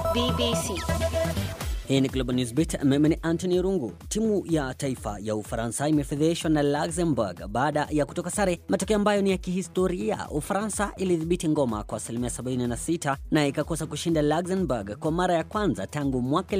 BBC. Hii ni Global News Beat. Mimi ni Anthony Rungu. Timu ya taifa ya Ufaransa imefedheshwa na Luxembourg baada ya kutoka sare, matokeo ambayo ni ya kihistoria. Ufaransa ilidhibiti ngoma kwa asilimia 76 na ikakosa kushinda Luxembourg kwa mara ya kwanza tangu mwaka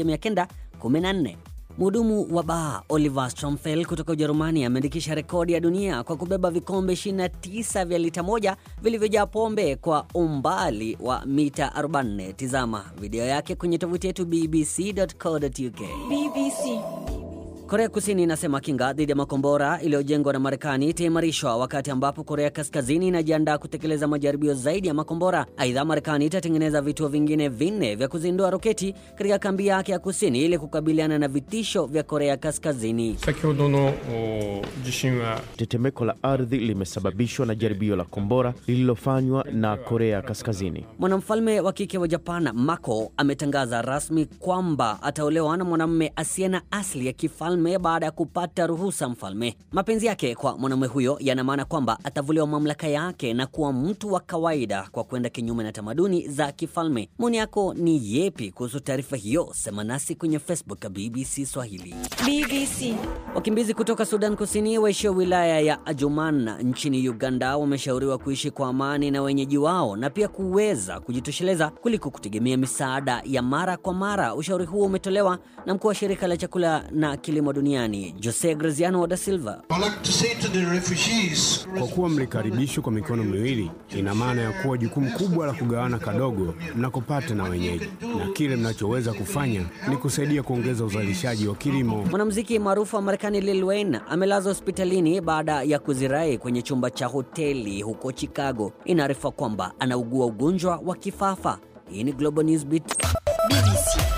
1914. Mhudumu wa baa Oliver Stromfeld kutoka Ujerumani ameandikisha rekodi ya dunia kwa kubeba vikombe 29 vya lita moja vilivyojaa pombe kwa umbali wa mita 44. Tizama video yake kwenye tovuti yetu bbc.co.uk. BBC. Korea Kusini inasema kinga dhidi ya makombora iliyojengwa na Marekani itaimarishwa wakati ambapo Korea Kaskazini inajiandaa kutekeleza majaribio zaidi ya makombora. Aidha, Marekani itatengeneza vituo vingine vinne vya kuzindua roketi katika kambi yake ya kusini ili kukabiliana na vitisho vya Korea Kaskazini. 先ほどのお地震は Tetemeko la ardhi limesababishwa na jaribio la kombora lililofanywa na Korea Kaskazini. Mwanamfalme wa kike wa Japan Mako ametangaza rasmi kwamba ataolewa na mwanamume asiye na asili ya kifalme baada ya kupata ruhusa mfalme. Mapenzi yake kwa mwanamume huyo yana maana kwamba atavuliwa mamlaka yake na kuwa mtu wa kawaida kwa kwenda kinyume na tamaduni za kifalme. Maoni yako ni yepi kuhusu taarifa hiyo? Sema nasi kwenye Facebook ya BBC Swahili. BBC. Wakimbizi kutoka Sudan Kusini waishio wilaya ya Ajuman nchini Uganda wameshauriwa kuishi kwa amani na wenyeji wao na pia kuweza kujitosheleza kuliko kutegemea misaada ya mara kwa mara. Ushauri huo umetolewa na mkuu wa shirika la chakula na kilimo duniani Jose Graziano da Silva. I'd like to say to the refugees, Kwa kuwa mlikaribishwa kwa mikono miwili, ina maana ya kuwa jukumu kubwa la kugawana kadogo mnakopata na wenyeji, na kile mnachoweza kufanya ni kusaidia kuongeza uzalishaji wa kilimo. Mwanamuziki maarufu wa Marekani Lil Wayne amelazwa hospitalini baada ya kuzirai kwenye chumba cha hoteli huko Chicago. Inaarifa kwamba anaugua ugonjwa wa kifafa. Hii ni Global News Beat. BBC.